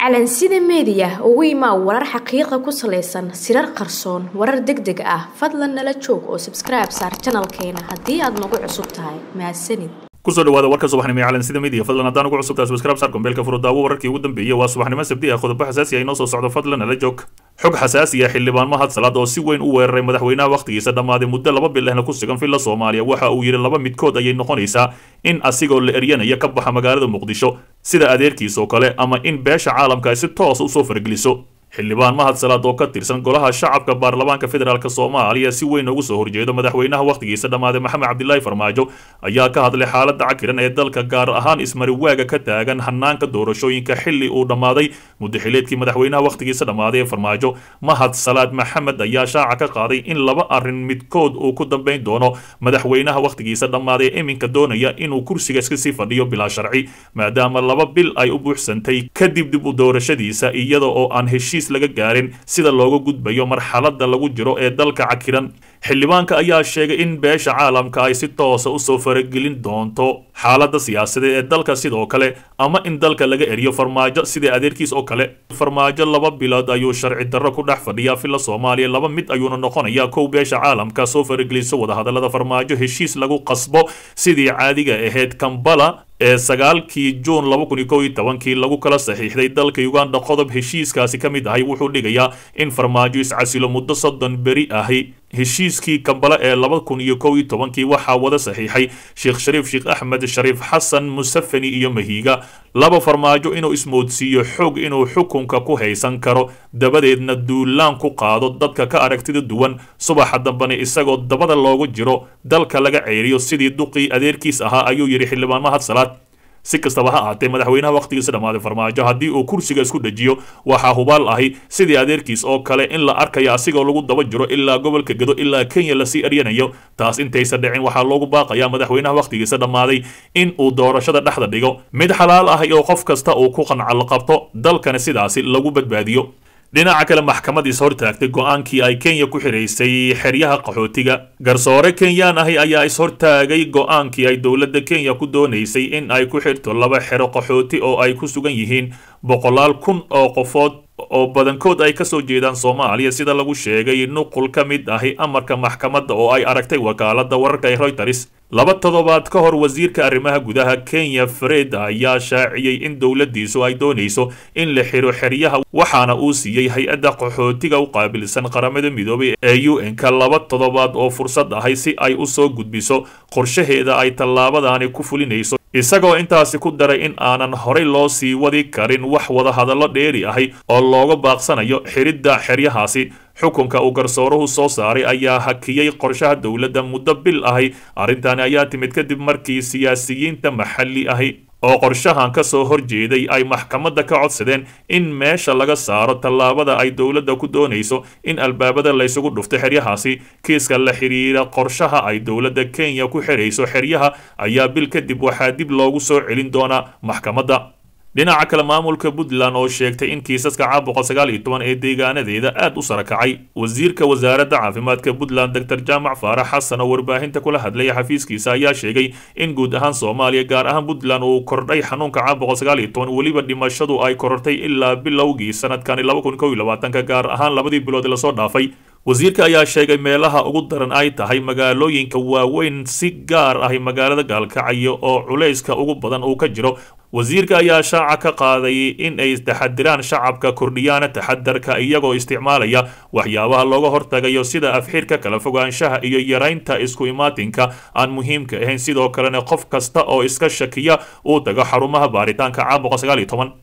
calansida meediya ugu imaa warar xaqiiqa ku salaysan sirar qarsoon warar deg deg ah fadlan nala joog oo sabskribe saar janalkeena haddii aad nagu cusub tahay mahadsanid kusoo dhawaada warka subaxnimo ee calansida media fadlan haddaan ugu cusubtahay subscribe saar gombeelka furudaawo wararkii ugu dambeeyey waa subaxnimo sabti ah qodobo xasaasi ah inoo soo socdo fadlan nala joog xog xasaasi ah xildhibaan mahad salaad oo si weyn u weeraray madaxweynaha wakhtigiisa dhammaaday muddo laba bil ahna ku sugan villa soomaaliya waxa uu yidhi laba midkood ayay noqonaysaa in asigoo la eryanaya ka baxa magaalada muqdisho sida adeerkiis oo kale ama in beesha caalamka ay si toos usoo fargeliso xildhibaan mahad salaad oo ka tirsan golaha shacabka baarlamaanka federaalk soomaaliya si weyn ugu soo horjeedo madaxweynaha wakhtigiisa dhammaaday maxamed cabdilaahi farmaajo ayaa ka hadlay xaaladda cakiran ee dalka gaar ahaan ismariwaaga ka taagan hanaanka doorashooyinka xilli uu dhammaaday muddaxileedkii madaxweynaha wakhtigiisa dhammaaday ee farmaajo mahad salaad maxamed ayaa shaaca ka qaaday in laba arrin midkood uu ku dambayn doono madaxweynaha wakhtigiisa dhammaaday ee iminka doonaya inuu kursiga iska sii fadhiyo bilaa sharci maadaama laba bil ay u buuxsantay kadib dib u doorashadiisa iyada oo aan heshiis laga gaarin sida looga gudbayo marxaladda lagu jiro ee dalka cakiran xildhibaanka ayaa sheegay in beesha caalamka ay si toosa usoo faragelin doonto xaaladda siyaasadeed ee dalka sidoo kale ama in dalka laga eriyo farmaajo sidai adeerkiis oo kale farmaajo laba bilood ayuu sharci darro ku dhex fadhiyaa villa soomaaliya laba mid ayuuna noqonayaa kow beesha caalamka soo farageliso wadahadallada farmaajo heshiis lagu qasbo sidii caadiga ahayd kambala ee sagaalkii juun laba kun iyo kow iyo tobankii lagu kala saxiixday dalka uganda qodob heshiiskaasi ka mid ahay wuxuu dhigayaa in farmaajo iscasilo muddo soddon beri ahi heshiiskii kambale ee laba kun iyo kow iyo tobankii waxaa wada saxiixay sheekh shariif sheekh axmed shariif xasan musafani iyo mahiiga laba farmaajo inuu ismoodsiiyo xoog inuu xukunka ku haysan karo dabadeedna duulaan ku qaado dadka ka aragtida duwan subaxa dambena isagoo dabada loogu jiro dalka laga ceeriyo sidii duqii adeerkiis ahaa ayuu yidhi xildhibaan mahad salaad si kastaba ha ahaatee madaxweynaha wakhtigiisa dhammaaday farmaajo haddii uu kursiga isku dhejiyo waxaa hubaal ahi sidii adeerkiis oo kale in la arkayo asigoo lagu daba jiro ilaa gobolka gedo ilaa kenya lasii eryanayo taas intaysa dhicin waxaa loogu baaqayaa madaxweynaha wakhtigiisa dhammaaday in uu doorashada dhexda dhigo mid xalaal ahi oo qof kasta uu ku qancal qabto dalkana sidaasi lagu badbaadiyo dhinaca kale maxkamad is hortaagtay go-aankii ay kenya ku xiraysay xeryaha qaxootiga garsoore kenyaan ahi ayaa is-hortaagay go-aankii ay dowladda kenya ku doonaysay in ay ku xirto laba xero qaxooti oo ay ku sugan yihiin boqolaal kun oo qofood oo badankood ay kasoo jeedaan soomaaliya sida lagu sheegay nuqul ka mid ahi amarka maxkamadda oo ay aragtay wakaalada wararka ee royters laba toddobaad ka hor wasiirka arrimaha gudaha kenya fred ayaa shaaciyey in dowladdiisu ay doonayso in la xiro xeryaha waxaana uu siiyey hay-adda qaxootiga u qaabilsan qaramada midoobay ee u n-ka laba toddobaad oo fursad ahay si ay u soo gudbiso qorshaheeda ay tallaabadaani ku fulinayso isagoo intaasi ku daray in aanan horey loo sii wadi karin wax wadahadallo dheeri ahi oo looga baaqsanayo xiridda xeryahaasi xukunka uu garsooruhu soo saaray ayaa hakiyey qorshaha dowladda muddo bil ahi arrintaani ayaa timid kadib markii siyaasiyiinta maxalli ahi oo qorshahan ka soo horjeeday ay maxkamadda ka codsadeen in meesha laga saaro tallaabada ay dowladda ku doonayso in albaabada laysugu dhufto xeryahaasi kiiska la xidhiira qorshaha ay dowladda kenya ku xirayso xeryaha ayaa bil kadib waxaa dib loogu soo celin doonaa maxkamadda dhinaca kale maamulka puntland oo sheegtay in kiisaska caabuqa sagaal iyo toban ee deegaanadeeda aad u sarakacay wasiirka wasaaradda caafimaadka puntland doctor jaamac faarax xasan oo warbaahinta kula hadlaya xafiiskiisa ayaa sheegay in guud ahaan soomaaliya gaar ahaan puntland uu kordhay xanuunka caabuqa sagaal iyo toban weliba dhimashadu ay korortay ilaa bilowgii sanadkani laba kun kow iyo labaatanka gaar ahaan labadii bilood lasoo dhaafay wasiirka ayaa sheegay meelaha ugu daran ay tahay magaalooyinka waaweyn si gaar ahi magaalada gaalkacyo oo culayska ugu badan uu ka jiro wasiirka ayaa shaaca ka qaaday in ay taxadiraan shacabka kordhiyaana taxadarka iyagoo isticmaalaya waxyaabaha looga hortagayo sida afxirka kala fogaanshaha iyo yaraynta isku imaatinka aan muhiimka ahayn sidoo kalena qof kasta oo iska shakiya uu tago xarumaha baaritaanka caabuqa sagaal iyo toban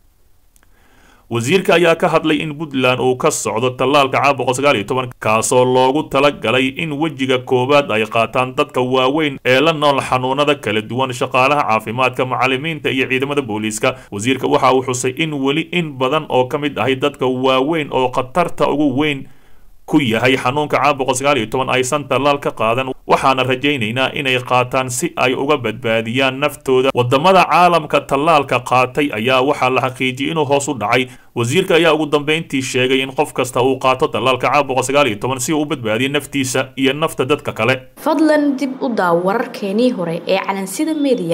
wasiirka ayaa ka hadlay in puntland uu ka socdo tallaalka caabuqa sagaal iyo toban kaasoo loogu talagalay in wejiga koowaad ay qaataan dadka waaweyn ee la nool xanuunada kala duwan shaqaalaha caafimaadka macalimiinta iyo ciidamada booliiska wasiirka waxa uu xusay in weli in badan oo ka mid ahay dadka waaweyn oo khatarta ugu weyn ku yahay xanuunka caabuqa sagaal iyo toban aysan tallaal ka qaadan waxaana rajaynaynaa inay qaataan si ay uga badbaadiyaan naftooda wadamada caalamka tallaalka qaatay ayaa waxaa la xaqiijiyay inuu hoos u dhacay wasiirka ayaa ugu dambeyntii sheegay in qof kasta uu qaato tallaalka caabuqa sagaal iyo toban si uu u badbaadiyo naftiisa iyo nafta dadka kale fadlan dib u daaw wararkeenii hore ee calansida media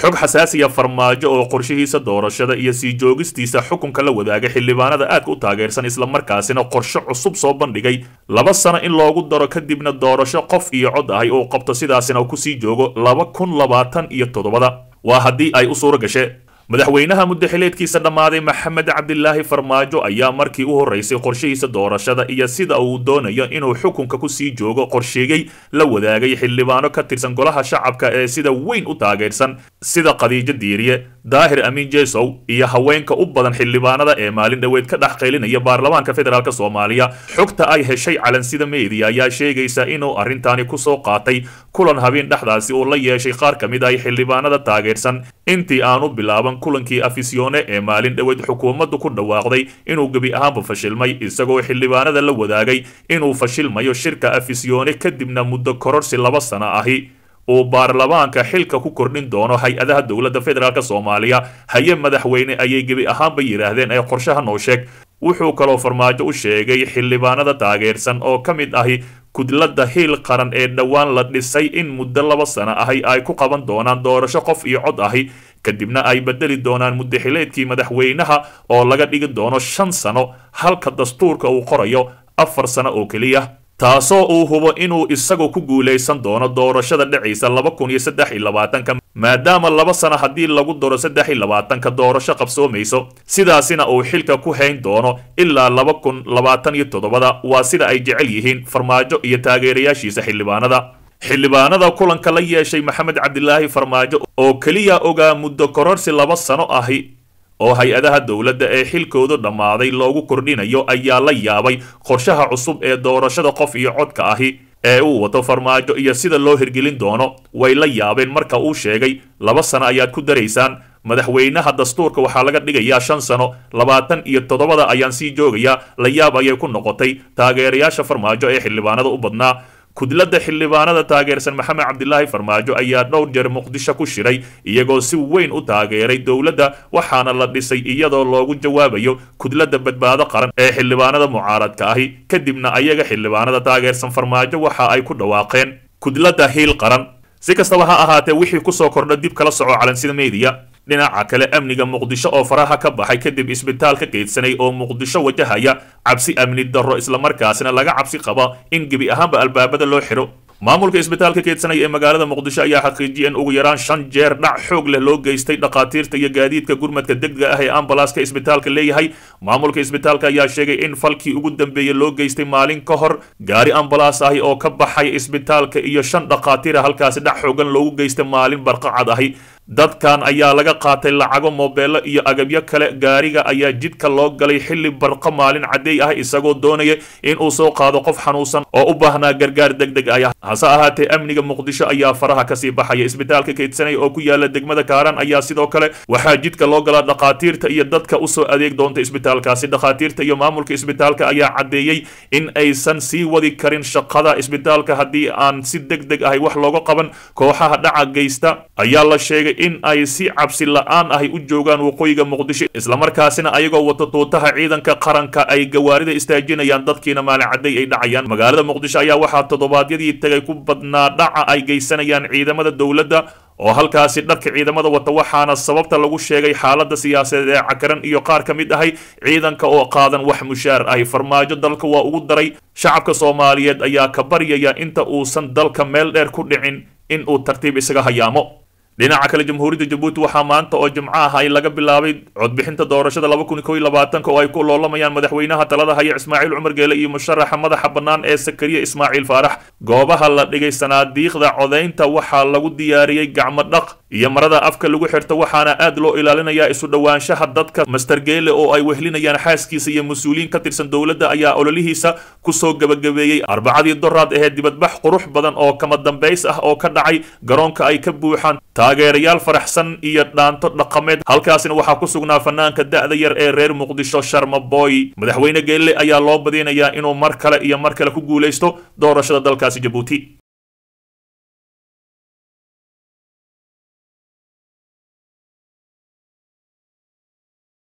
xog xasaasiya farmaajo oo qorshihiisa doorashada iyo sii joogistiisa xukunka la wadaaga xildhibaanada aadka u taageersan islamarkaasina qorshe cusub soo bandhigay laba sano in loogu daro kadibna doorasho qof iyo cod ahay uu qabto sidaasina uu kusii joogo laba kun labaatan iyo toddobada waa haddii ay u suuro gashe madaxweynaha muddaxileedkiisa dhammaaday maxamed cabdilaahi farmaajo ayaa markii u horreysay qorshihiisa doorashada iyo sida uu doonayo inuu xukunka kusii joogo qorsheeyey la wadaagay xildhibaano ka tirsan golaha shacabka ee sida weyn u taageersan sida khadiijo diiriye daahir amiin jesow iyo haweenka u badan xildhibaanada ee maalin dhoweed ka dhex qaylinaya baarlamaanka federaalk soomaaliya xogta ay heshay calansida media ayaa sheegaysa inuu arrintaani kusoo qaatay kulan habeen dhexdaasi uu la yeeshay qaar ka mid ah xildhibaanada taageersan intii aanu bilaaban kulankii afisyoone ee maalin dhoweed xukuumaddu ku dhawaaqday inuu gebi ahaanba fashilmay isagoo xildhibaanada la wadaagay inuu fashilmayo shirka afisyoone kadibna muddo kororsi laba sano ahi uu baarlamaanka xilka ku kordhin doono hay-adaha dowladda federaalk soomaaliya haye madaxweyne ayay gebi ahaanba yidhaahdeen ee qorshaha noo sheeg wuxuu kaloo farmaajo u sheegay xildhibaanada taageersan oo ka mid ahi kudladda hiil qaran ee dhowaan la dhisay in muddo laba sano ahi ay ku qaban doonaan doorasho qof iyo cod ahi kadibna ay bedeli doonaan muddaxileedkii madaxweynaha oo laga dhigi doono shan sano halka dastuurka uu qorayo afar sano oo keliya taasoo uu hubo inuu isagu ku guulaysan doono doorashada dhacaysa laba kun iyo saddex iyo labaatanka maadaama laba sano haddii lagu daro saddex iyo labaatanka doorasho qabsoomayso sidaasina uu xilka ku hayn doono ilaa laba kun labaatan iyo toddobada waa sida ay jecel yihiin farmaajo iyo taageerayaashiisa xildhibaanada xildhibaanada kulanka la yeeshay maxamed cabdilaahi farmaajo oo keliya ogaa muddo kororsi laba sano ahi oo hay-adaha dowladda ee xilkoodu dhammaaday loogu kordhinayo ayaa la yaabay qorshaha cusub ee doorashada qof iyo codka ahi ee uu wato farmaajo iyo sida loo hirgelin doono way la yaabeen marka uu sheegay laba sano ayaad ku daraysaan madaxweynaha dastuurka waxaa laga dhigayaa shan sano labaatan iyo toddobada ayaan sii joogayaa la yaab ayay ku noqotay taageerayaasha farmaajo ee xildhibaanada u badnaa kudladda xildhibaanada taageersan maxamed cabdilaahi farmaajo ayaa dhowr jeer muqdisho ku shiray iyagoo si weyn u taageeray dowladda waxaana la dhisay iyadoo loogu jawaabayo kudladda badbaado qaran ee xildhibaanada mucaaradka ahi kadibna ayaga xildhibaanada taageersan farmaajo waxa ay ku dhawaaqeen kudladda hiil qaran si kastaba ha ahaatee wixii kusoo kordha dib kala soco calansida media dhinaca kale amniga muqdisho oo faraha ka baxay kadib isbitaal ka geedsanay oo muqdisho wajahaya cabsi amni darro islamarkaasina laga cabsi qaba in gebi ahaanba albaabada loo xidho maamulka isbitaalka keedsanay ee magaalada muqdisho ayaa xaqiijiyay in ugu yaraan shan jeer dhac xoog leh loo geystay dhakhaatiirta iyo gaadiidka gurmadka degdega ah ee ambalaaska isbitaalka leeyahay maamulka isbitaalka ayaa sheegay in falkii ugu dambeeyey loo geystay maalin ka hor gaari ambalaas ahi oo ka baxay isbitaalka iyo shan dhakhaatiira halkaasi dhac xoogan loogu geystay maalin barqacad ahi dadkan ayaa laga qaatay lacago moobeello iyo agabyo kale gaariga ayaa jidka loo galay xilli barqo maalin caddeey ah isagoo doonaya in uu soo qaado qof xanuunsan oo u baahnaa gargaar deg deg ah hase ahaatee amniga muqdisho ayaa faraha kasii baxaya isbitaalka keydsanay oo ku yaala degmada kaaran ayaa sidoo kale waxaa jidka loo galaa dhakhaatiirta iyo dadka usoo adeeg doonta isbitaalkaasi dhakhaatiirta iyo maamulka isbitaalka ayaa caddeeyey in aysan sii wadi karin shaqada isbitaalka haddii aan si deg deg ahi wax looga qaban kooxaha dhaca geysta ayaa la sheegay in ay si cabsi la-aan ahi u joogaan waqooyiga muqdisho islamarkaasina ayagoo wato tuutaha ciidanka qaranka ay gawaarida istaajinayaan dadkiina maalin cadday ay dhacayaan magaalada muqdisho ayaa waxaa toddobaadyadii tagay ku badnaa dhaca ay geysanayaan ciidamada dowladda oo halkaasi dharka ciidamada wata waxaana sababta lagu sheegay xaalada siyaasadeed ee cakaran iyo qaar ka mid ahay ciidanka oo qaadan wax mushaar ahi farmaajo dalka waa ugu daray shacabka soomaaliyeed ayaa ka baryaya inta uusan dalka meel dheer ku dhicin in uu tartiib isaga hayaamo dhinaca kale jamhuuriyadda jabuuti waxaa maanta oo jimco ah ay laga bilaabay codbixinta doorashada laba kun kow iyo labaatanka oo ay ku loolamayaan madaxweynaha talada haya ismaaciil cumar geele iyo musharaxa madaxa bannaan ee sakariya ismaaciil faarax goobaha la dhigay sanaadiiqda codaynta waxaa lagu diyaariyey gacmo dhaq iyo marada afka lagu xirto waxaana aad loo ilaalinayaa isu dhowaanshaha dadka master geele oo ay wehlinayaan xaaskiisa iyo mas-uuliyiin ka tirsan dowladda ayaa ololihiisa kusoo gebagabeeyey arbacadii doraad ahee dibadbax qurux badan oo kama dambays ah oo ka dhacay garoonka ay ka buuxaan taageerayaal faraxsan iyo dhaanto dhaqameed halkaasina waxaa ku sugnaa fanaanka da'da yar ee reer muqdisho sharma boy madaxweyne geelle ayaa loo badinayaa inuu mar kale iyo mar kale ku guulaysto doorashada dalkaasi jabuuti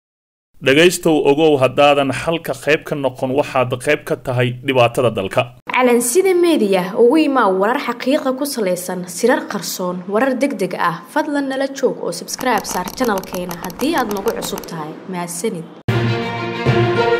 dhegaystow ogow haddaadan xalka qayb ka noqon waxaad qayb ka tahay dhibaatada dalka calansida meediya ugu imaa warar xaqiiqa ku salaysan sirar qarsoon warar deg deg ah fadlan nala joog oo sabskribe saar janalkeena haddii aad nagu cusub tahay mahadsanid